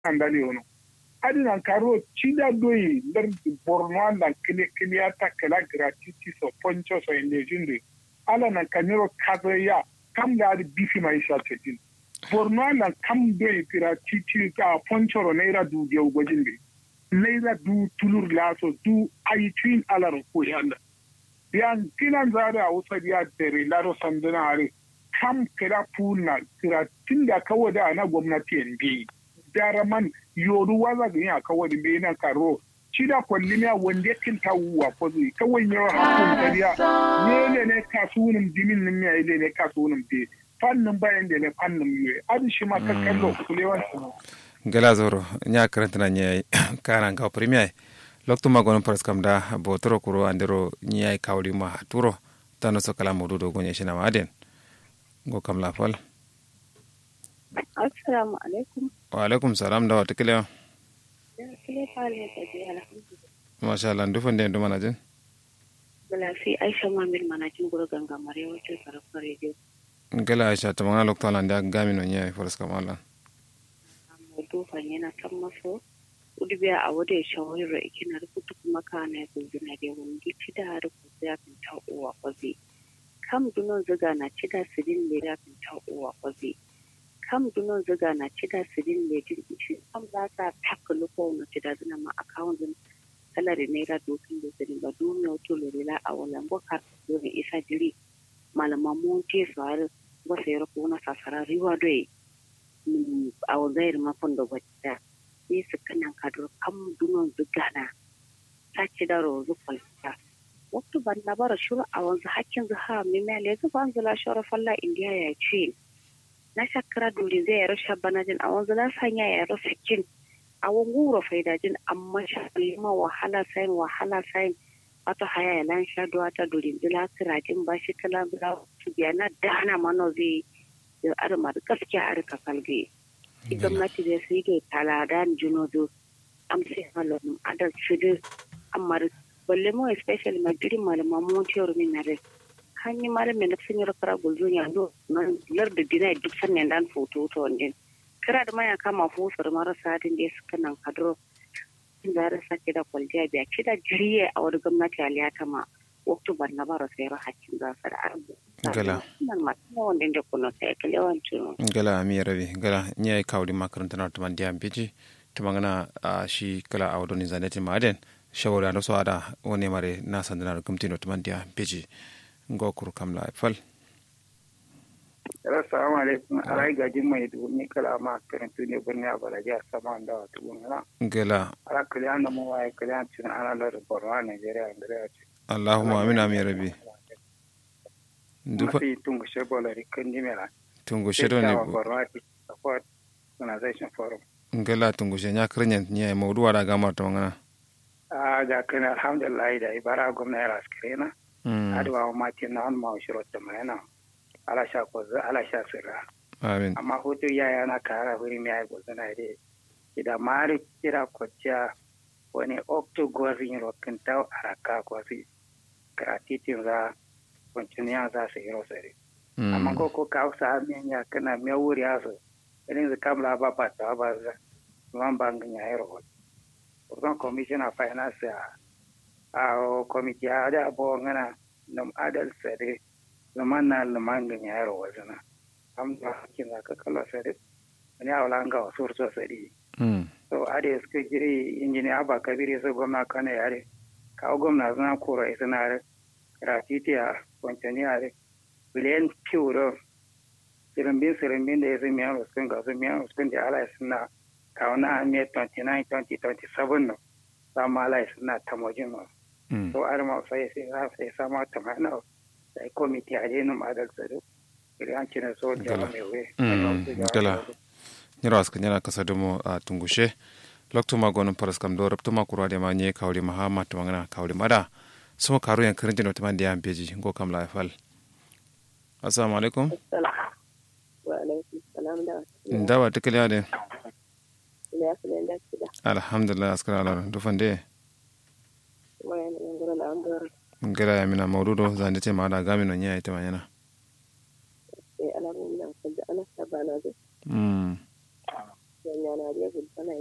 andali ono adi nan karo chida doyi dar borno nan kile kile ata kala gratuity so poncho so inde jinde ala nan kaniro kazaya kam da adi bifi mai sha tetin borno nan kam doyi gratuity ka poncho ro naira du je ugojinde naira du tulur laso du ayi twin ala ro ko yanda yan kinan zara a wusa ya dare laro sanduna are kam kira puna kira tinda kawai da na gwamnati yan biyi daraman yoru waza ga ya kawai da bai na karo shi da kwallimiya wanda ya kinta wuwa ko zai kawai yawa hakun kariya ne ne ne kasuwanin jimin nan ya ile ne kasuwanin be fannin bayan da ne fannin yiwe adi shi ma ka kallo kulewan su gala zoro nya karanta na nya karan ka premier lokto magono pras kam da bo toro kuro andero nya kawli ma turo tano so kala modu do gonye shina maden go kam la fal assalamu alaikum wa alaikum salam da wata kila kile pale ta je alhamdulillah masha Allah ndu fande ndu manajin bala fi aisha mamil manajin guru ganga mare wato sarrafa radio gala aisha ta mangana lokto ala nda gami no nya pras kam ala modu fanyena kan maso udi biya a wada ya shawara ikina rubutu kuma kana ya gulbina da wani ci da har ku ya kan ta uwa kwazi kam dunon zuga na ci da sidin le ya kan ta uwa kwazi kam dunon zuga na ci da sidin le din shi kam za ta taka luko na ci da zina ma account din salari naira dokin da sidin ba duniya wato lorila a wannan bukar dole isa jiri malaman mun ce su har wasa ya rako na sasara riwa doye a wazayar mafan da gwada ne su kanan kadro kam dunon zugana ta ci da rozu kwalta waktu ban na bara shuru a wanzu hakkin zu ha mi mele zu ban zula shara falla indiya ya ce na shakara duri zai yaro shabbanajin a wanzu la sanya ya yaro sakin a wanguro faidajin amma shalima wahala sayin wahala sayin wata haya ya lan sha duwa ta duri zula kirajin ba shi kala bila su biya na dana mano zai yi armar gaskiya a rika kalge gwamnati da su yi talada juno do am sai malon adal shudu amma balle mo especially ma diri malama mo tiyor min nare hanyi mare men sun yi kara gulzo ya do nan lar da dina duk sannan dan foto to ndin kira da maya kama fusar marasa din da suka nan kadro da ra sake da kwaljiya biya ci da jiriye a wani gwamnati aliyata ma waktu ban na bara sai hakkin za su da arbu gala nan ma wanda da kuno sai kalewancin gala mi rabi gala nya kawli makaranta na tuman diam biji tumangana a shi kala a wadoni zaneti maden shawara ando so ada woni mare na sandana gumti no tuman dia biji ngokur kamla fal assalamu alaikum alai gajin mai ni kala ma karantu ne birni a balaji a sama da wata gungana gala ala kaliyan da mu waye kaliyan cin ana lar borno nigeria andrea ce allahumma amina mi rabi mafi tungu shebola rikin dimela tungu shedo ne borno support organization forum ngala tungu she nya krenya nya mawdu wada gamar to ngana a ga kan alhamdulillah da ibara gwamna ya raskrena adwa ma tin na on ma shiro ta mana ala sha ko ala sha sirra amin amma hoto ya yana kara wuri mai ai gozana ide ida mari kira ko cha wani okto gozi ro kinta araka ko si gratitin za kwanciyar za su yi rosari amma ko ko ka sa min ya kana me wuri aso irin da kamla ba ba ta ba za man bangin ya yi ro Urban Commission of Finance a committee a da abuwa ngana nam adal sare zaman na lamangin ya yi ro wazana am da hakin za ka kala sare wani awala nga wasu so sare so ade suka jiri injiniya ba kabiri su gwamna kana yare kawo gwamna suna kora isa na gratuity a kwanciyar yare biliyan piwuro sirimbin sirimbin da ya zai miyan ruskun ga su miyan ruskun da ala suna kawo na amiyar 29 2027 no samu ala suna tamojin no so arma sai sai za sai samu tamana da komiti a jenin adal tsaro biliyan cina so da mai we gala nyiro aska nyana kasa domo a tungushe lokto ma gonon paras kam do rabto ma kurade ma nye kawli ma hama to ngana kawli mada so karu yan kirin jino tamande yan beji ngo kam la fal assalamu alaikum wa alaikum salam da ndawa tikali ade ya fi da kida alhamdulillah askara ala do fande wa yana ngara la andor ngara ya mina mawdudo zande te ma da gami no nya ite manyana e ala mun nan ko da ana sabana de mm ya yana da gulfana